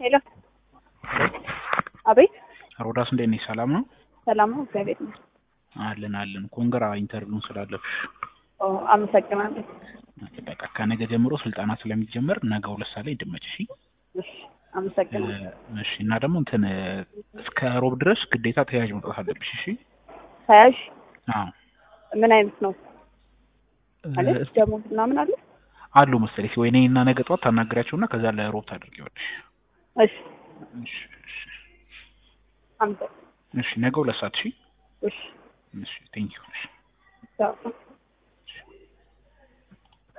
ሄሎ አቤት ሮዳስ እንዴት ነሽ? ሰላም ነው? ሰላም ነው፣ እግዚአብሔር ይመስገን። አለን አለን። ኮንግራ ኢንተርቪውን ስላለፍሽ ኦ አመሰግናለሁ። በቃ ከነገ ጀምሮ ስልጠና ስለሚጀመር ነገ ሁለት ሰዓት ላይ እንድመጭ እሺ። እሺ አመሰግናለሁ። እሺ እና ደግሞ እንትን እስከ ሮብ ድረስ ግዴታ ተያዥ መውጣት አለብሽ። እሺ ተያዥ አዎ ምን አይነት ነው ማለት ደሞዝ ምናምን አለ? አሉ መሰለኝ ወይ እኔ እና ነገ ጠዋት ታናግሪያቸውና ከዛ ለሮብ ታደርጊዋለሽ። እሺ እሺ እሺ አመሰግናለሁ። እሺ ነገ ሁለት ሰዓት እሺ እሺ እሺ ቴንኪው እሺ ቻው